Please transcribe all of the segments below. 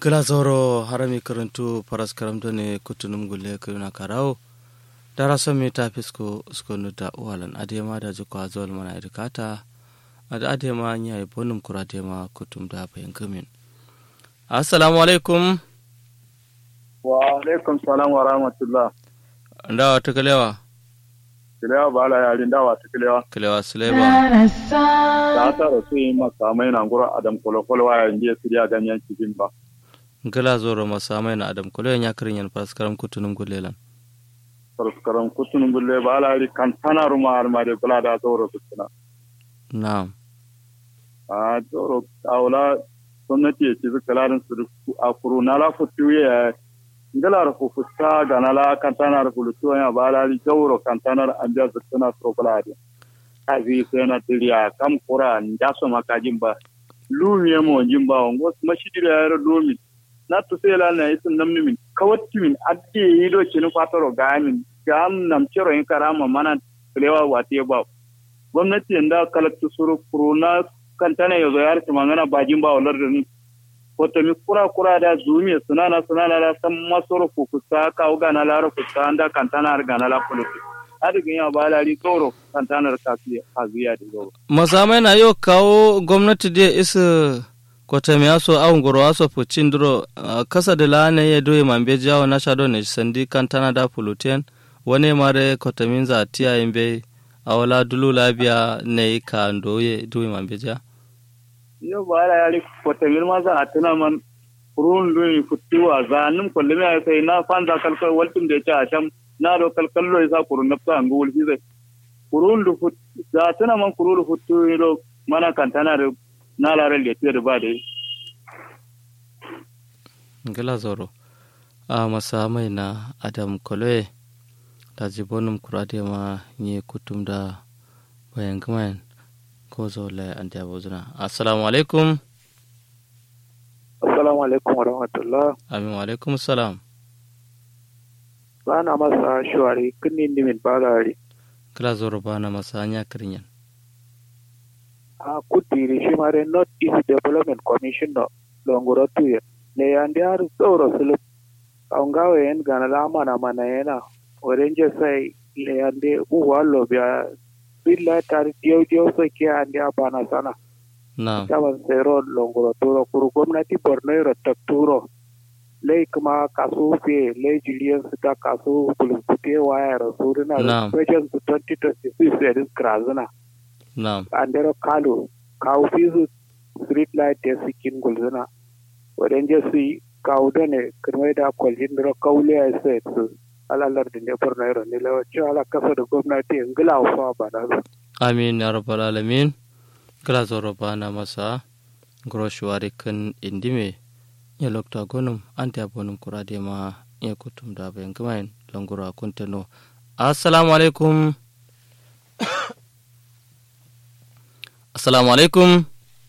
glasoro harami karantu paras karamto ne kutunum gulle kuna karao dara somi ta fisko skonu da uwalan adema da jiko azol mana irkata ada adema nya e bonum kura adema kutum da bayan gamin assalamu alaikum wa alaikum salam wa rahmatullah ndawa ta kalewa kilewa ba la yarin dawa ta kilewa kalewa suleba ta ta rasu yi masa mai na ngura adam kolokolo wa yayin je siriya ganyen cikin ba gala zoro masamai na adam kolo ya kirin yan paras karam kutunum gullelan sarskaran kutunun gulle ba la yari kan tana ruma har ma de bula da zoro kutuna na'am a zoro awla gwamnati ya ci kalarin su a kuru na la futu ya ngala ra ku fusta ga na la kan tana ra fulutu ya ba la ri jawro kan tana ra anja zutuna so bula de kazi sai na tiriya kam kura nda so makajin ba lumi mo jimba ngo mashidira ya lumi na to sai la na isin namni min kawatti min adde yi do cinu fatoro ga min gam nam cero in karama mana lewa wate ba gwamnati inda kalaktu suru kuruna kantana yazo yar ta mangana bajin ba walar da ni wata mi kura kura da zumi sunana sunana da san masoro kukusa ka uga na laro kusa anda kantana har gana la kulutu adigin ya ba lari tsoro kantanar kafiya kaziya da zoro masamai na yau kawo gwamnati da isa kwatami aso awon goro aso pucin duro uh, kasa da lana ya doye mambe jawo na shado ne sandi kan tana da fulutiyan wani mare kwatamin za a tiya yin bai a wala dulu labiya ne ka doye doye mambe ja yo bara yari kwatamin ma za a tuna man kurun duni futiwa za nim kullum ya sai na fanza kalkal waltin da ya ci a sham na do kalkallo ya sa kurun nafsa an gul fi zai kurun du fut za tuna man kurun du futu do mana kan tana da na larar da tiyar ba da yi. Gila zoro. A masa mai na Adam Koloe da jibonum kurade ma nye kutum da bayan gamayen ko zaule an da bozuna. Assalamu alaikum. Assalamu alaikum wa rahmatullah. Amin wa alaikum salam. Bana masa shuwari kinnin dimin bagari. Gila zoro bana masa hanya kirinyan. a kutiri shi mare north east development commission no longoro tuye ne yandi har tsoro sulub kaungawe yen gana la mana mana yana orange sai le yandi uwa lo bia billa tar dio dio so ke andi abana sana na taban sero longoro turo kuru gwamnati borno ro turo lei kuma kasu fe lei julian suka kasu kulukute waya rasurina Na'am. region 2026 edis krazuna na andero kalu kaw fisu street light te sikin gulzuna wadan je su kaw dane kirmai da kwaljin dro kawle ya sai su alalar da ne borno yaro ne lawa ci ala kasa da gwamnati ngila fa ba da su amin ya rabbal alamin gila zoro bana masa groshwari kan indime ya lokta gonum ante abonum kurade ma ya kutum da bayan gamayen langura kuntano assalamu alaikum assalamu alaikum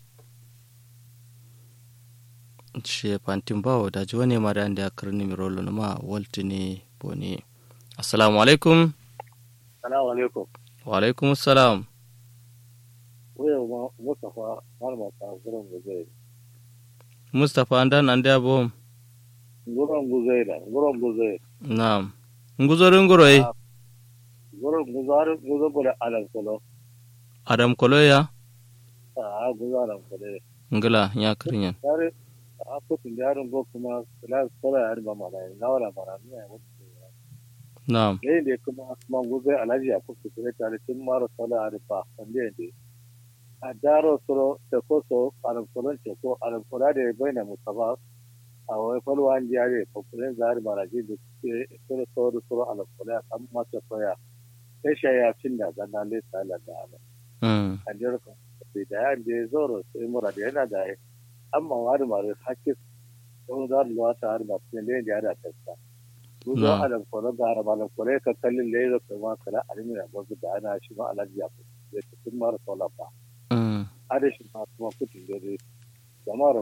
she pantin bawo da ji wani mara da karni mi rolo ma waltini boni assalamu alaikum Salamu alaikum. wa alaikum assalam Wuya Mustapha Malama ta gurin guzai. mustapha andan ande abom Gurin guzai da, gurin guzai. Naam. Nguzorin nguroi. Gurin guzarin guzai bude alam kulo. Adam koloya. A guzarin kulo. Ngila nya kirinyan. Yare, a kutun yarin bo kuma kula kula yarin ba mana na wala mana ne ya wuce. Naam. Ne da kuma kuma guzai alaji a kuka kure tare tun mara kula yarin ba wanda ne. A daro suro da koso alam kulon ce ko alam kula da ya bayyana musaba a wai falwa an jare kokulen zari maraji da ke suro suro suro alam kula kan masa koya. Sai shaya cin da zanna lesa da ala. Mm. kanjiyar kan da ya je zoro sai mura da yana da amma wani mara hakis don za mu wata har ba cikin da ya da tasta mu zo Na. alam kore da har malam kore ka kallin da ya zo kuma kala alimi da gozu da ana shi ma alaji ya fi da cikin mara sola ba Mm. ada shi ma kuma kutin da dai jama'ar